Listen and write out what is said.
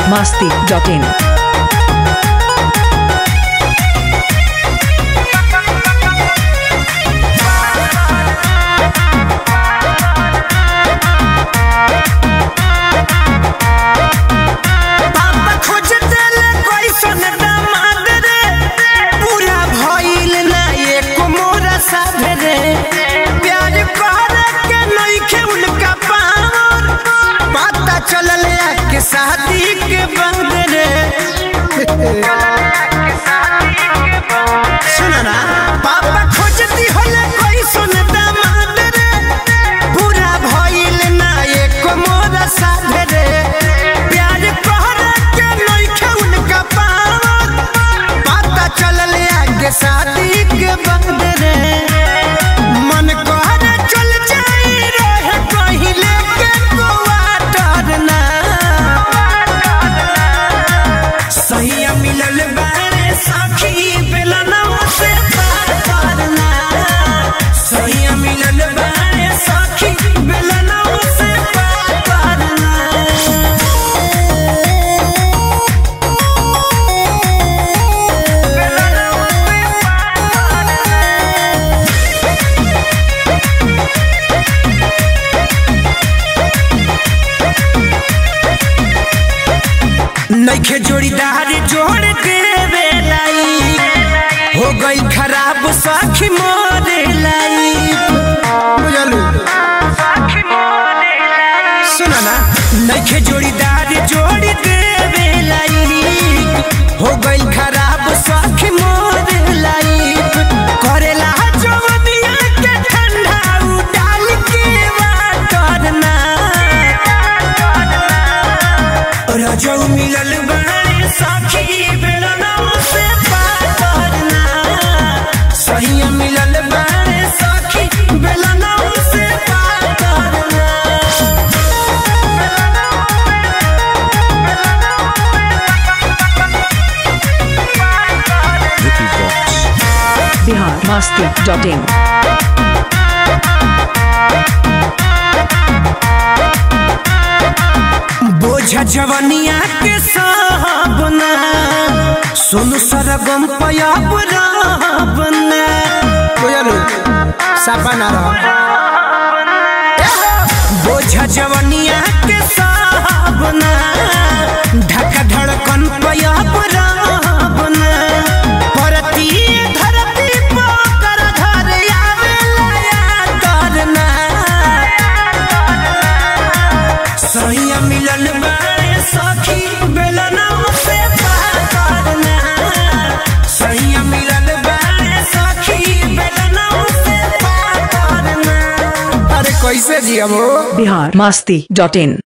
masti.in. पापा खोजते ले कैसन दामाद रे पूरा भइल ना एको मोरा साध रे प्यार करे के नइखे उनका पावर पता चलल के शादी के बंद रे सुन ना पापा खोजती होले कैसन दामाद रे पूरा भइल ना एको मोरा साध रे प्यार कहरे के नइखे उनका पावर पता चलल आगे शादी के बंद रे मन कहरे चल जाई रहे कहीं लेके गोवा डरना सही मिलल बारे सखी बेलना से पार करना सही मिलल बारे सखी बेलना से पार करना नइखे जोड़ीदार जोड़ देवे लाई हो गई खराब सखी मोरे लाई बुझलू सुना ना नइखे जोड़ीदार जोड़ देवे लाई हो गई खराब सखी मोरे लाई करेला जवनिया के ठंडा उडाल के वाटरना रजौ मिलल बारे सखी बेलना से पार करना सही मिलल बारे सखी बेलना से पार करना Bihar masti.in. बोझ जवनिया के साबना सोनू सरगम पयाब राबना कोयलू सपना बोझ जवनिया के साबना ढक धड़कन पयाब राबना परती धरती पोकर घर आवेला या करना सैया मिलन बारे सखी बेलना से पार करना सैया मिलन बारे सखी बेलना से पार करना अरे कैसे जियब हो Bihar masti.in.